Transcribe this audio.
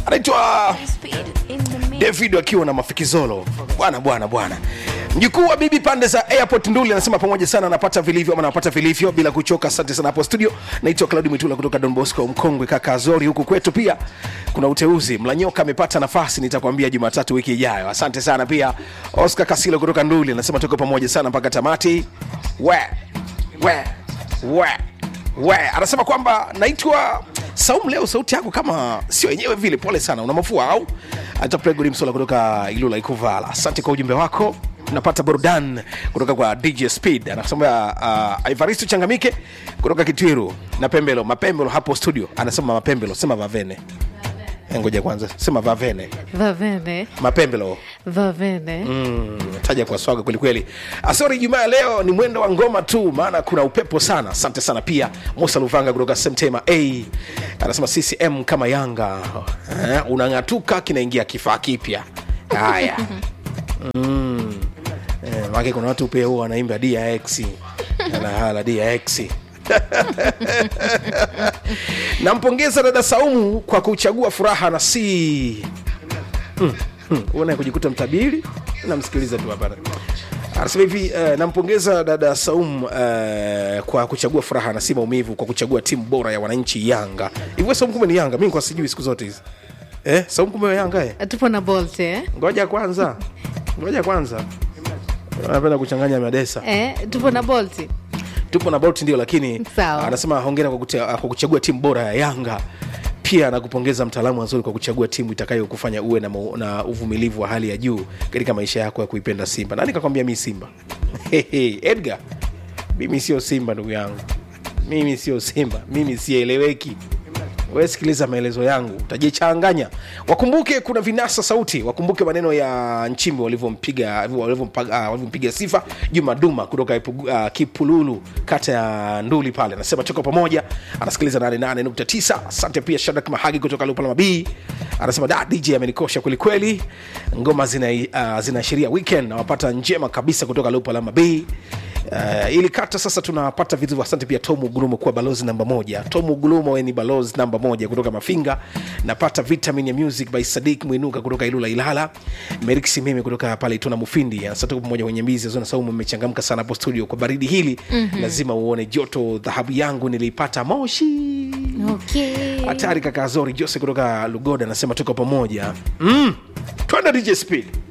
anaitwa david akiwa na mafikizolo bwana bwana bwana mjukuu wa bibi pande za airport nduli anasema pamoja sana anapata vilivyo ama anapata vilivyo bila kuchoka asante sana hapo studio naitwa claudi mitula kutoka don bosco mkongwe kaka azori huku kwetu pia kuna uteuzi mlanyoka amepata nafasi nitakwambia jumatatu wiki ijayo asante sana pia oscar kasilo kutoka nduli anasema tuko pamoja sana mpaka tamati we we we we anasema kwamba naitwa saumu leo sauti yako kama sio yenyewe vile pole sana una mafua au atapregori msola kutoka ilula ikuvala asante kwa ujumbe wako napata burdan kutoka kwa dj speed anasema uh, ivaristo changamike kutoka kitwiru na pembelo mapembelo hapo studio anasema mapembelo sema vavene Eh, ngoja kwanza sema vavene vavene mapembelo vavene Mm, taja kwa swaga kwelikweli asori jumaa leo ni mwendo wa ngoma tu maana kuna upepo sana asante sana pia musa luvanga kutoka semtema a anasema ccm kama yanga eh, unang'atuka kinaingia kifaa kipya haya mm. eh, make kuna watu pia huwa wanaimba dx anahala dx nampongeza dada saumu kwa kuchagua furaha na si uone kujikuta mtabiri namsikiliza tu hapana anasema hivi uh, nampongeza dada saum uh, kwa kuchagua furaha na si maumivu kwa kuchagua timu bora ya wananchi yanga hivyo saum kumbe ni yanga mi kwa sijui siku zote hizi eh, saum kumbe wa yanga eh? tupo na bolt eh? ngoja kwanza ngoja kwanza anapenda kuchanganya madesa Eh, tupo na bolt tupo na bolt ndio lakini Sawa. anasema hongera kwa, kute, kwa kuchagua timu bora ya yanga pia anakupongeza mtaalamu wazuri kwa kuchagua timu itakayokufanya uwe na, mau- na uvumilivu wa hali ya juu katika maisha yako ya kuipenda simba nani kakwambia mi simba edgar mimi sio simba ndugu yangu mimi sio simba mimi sieleweki we sikiliza maelezo yangu utajichanganya wakumbuke kuna vinasa sauti wakumbuke maneno ya nchimbi walivyompiga walivyompa- ah, walivyompiga sifa juma duma kutoka Ipugu- ah, kipululu kata ya nduli pale anasema tuko pamoja anasikiliza 88.9 asante pia shadak mahagi kutoka lupalama b anasema da dj amenikosha kwelikweli ngoma zinaashiria uh, zinaashiria weekend nawapata njema kabisa kutoka lupalama b Uh, ili kata sasa tunapata vitu asante pia tomu gulumo kuwa balozi namba moja tomu gulumo we ni balozi namba moja kutoka mafinga napata vitamin ya music by sadik mwinuka kutoka ilula ilala merik simeme kutoka pale ituna mufindi asatuko pamoja kwenye mbizi zona saumu mmechangamka sana hapo studio kwa baridi hili mm-hmm. lazima uone joto dhahabu yangu niliipata moshi okay. hatari kaka azori jose kutoka lugoda anasema tuko pamoja mm. twende dj speed